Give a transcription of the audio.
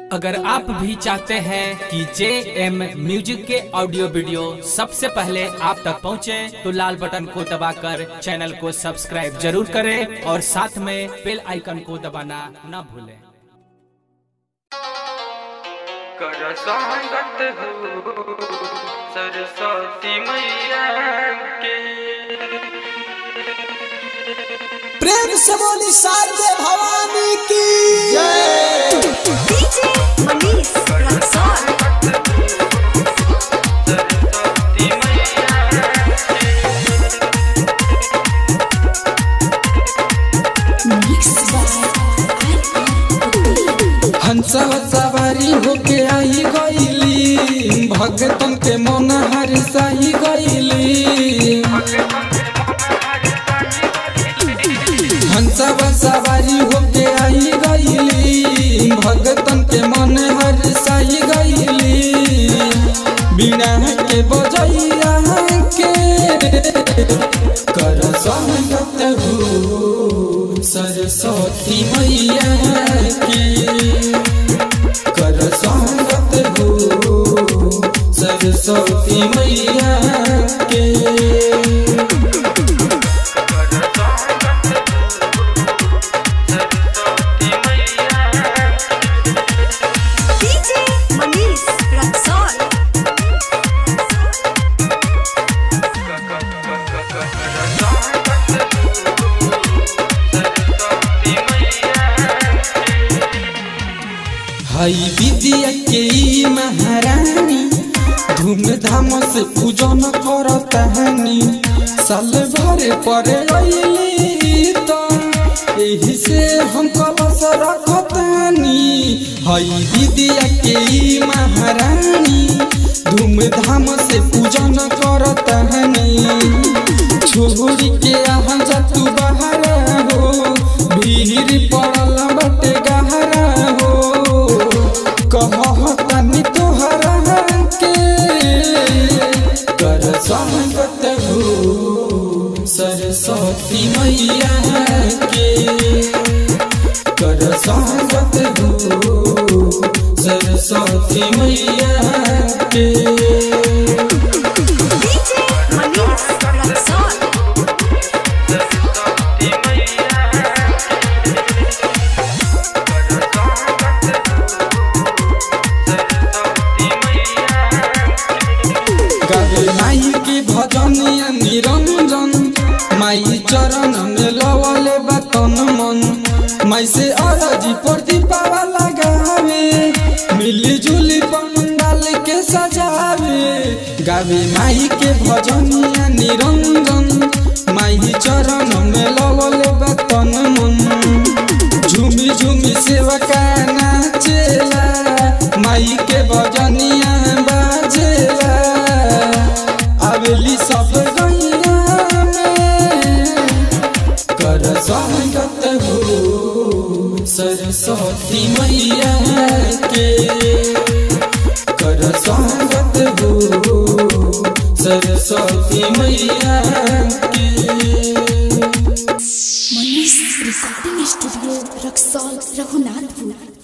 अगर आप भी चाहते हैं कि जे एम म्यूजिक के ऑडियो वीडियो सबसे पहले आप तक पहुंचे, तो लाल बटन को दबाकर चैनल को सब्सक्राइब जरूर करें और साथ में बेल आइकन को दबाना न भूलें कर स्वागत हो सरस्वती मैया के प्रेम से बोली शारदे भवानी की DJ Manish Raxol. सरस्वती मैया Mixed by RR हंसा सवारी होके आई गईली भगतन के मन हरसाई गईली हंसा सवारी होके आई गईली भगतन के मन हरसाई गईली बिना के बजैया के कर स्वागत हो सरस्वती मैया के कर स्वागत हो सरस्वती मैया के सरस्वती मैया DJ Manish Raxol. सरस्वती मैया हई विद्या के ई महारानी धूमधाम से पूजन करतानी साल भर पर अइली तो एही से हम कलश रखतानी हई विद्या के ई महारानी धूमधाम से पूजन करतानी छोड़ी के यहाँ जा तू बाहर हो भीड़ पड़ल बटे गहरा हो कहतनी तोहरा के कर स्वागत हो सरस्वती मैया के कर स्वागत हो सरस्वती मैया के DJ Manish Raxol. सरस्वती मैया सरस्वती मैया गावे माई के भजनिया निरंजन माई चरण में लवले बतन मन माई से अरजी प्रदीपावा लगावे मिली जुली पंडाल के सजावे गावे माई के भजनिया निरंजन माई चरण में लवले बतन मन झूमी झूमी सेवा का नाचेला माई के भजनिया बाजेला आवेली सब गैया में कर स्वागत हो सरस्वती मैया के कर स्वागत हो सरस्वती मैया के Manish Recording Studio Raxol Raghunatpur.